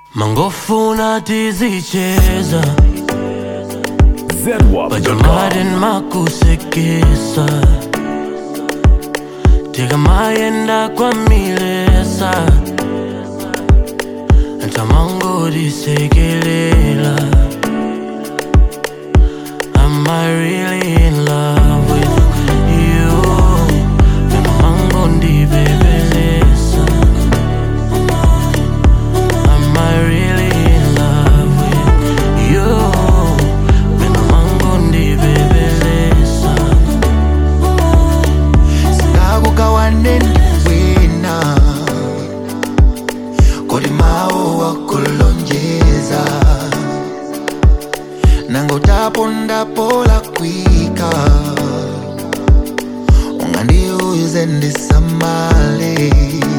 mangofuna tizicheza ZWAP.com. bajamadeni makusekesa tikamayenda kwamilesa ntamangotisekelela Am I really in love with you? Mangondibebelesa Am I really in love with you? Mangondibebelesa ngakukawaneni wena kodi mawu wakulonjeza nangotapondapo lakwika ungandiuze ndisamale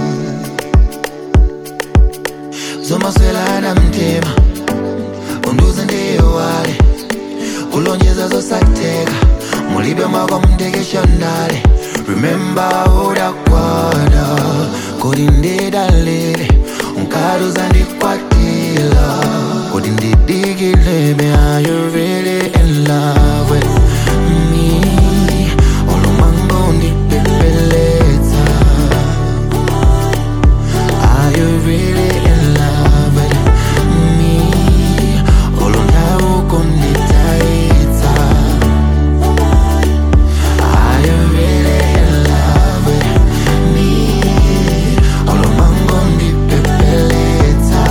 zomaswelana mtima unduze ndiyowale kulonjeza zosateka mulibe mwako mtekeshonale remember udakwana kodi ndidalile unkaluza ndikwatila kodi ndidikilebe are you really in love with me olumango ndipepeletsa Are you really in love with me? Olondawo kunditaitsa. Are you really in love with me? Olomango ndipepeletsa.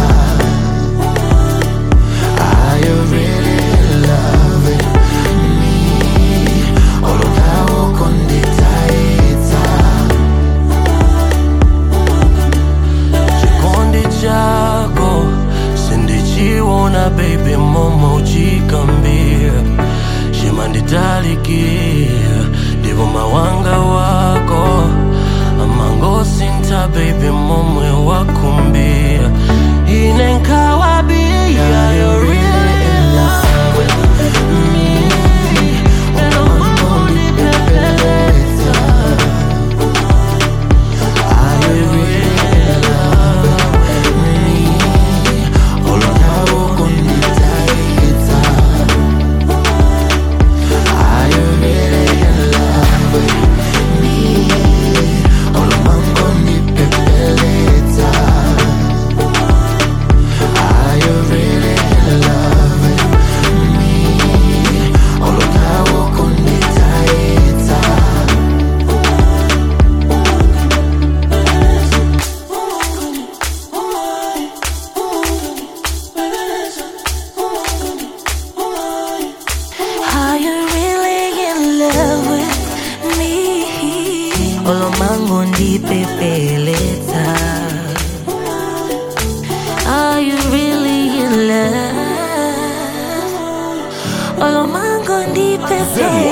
Are you really in love with me? Olondawo kunditaitsa. chikondi chako sindichiona baby momo uchikambira chimanditalikira ndipo mawanga wako amangosinta baby momwe wakumbira ine nkawabia you're really in love with me Pena ungondipepeleza. Are you really in love with me? Olondawo kunditaitsa. Are you really in love with me? Olomango ndipepeletsa. Are you really in love with me? Olondawo kunditaitsa. Are you really in love with me? Olomango ndipepeletsa. Are you really in love? Olomango ndipepeletsa.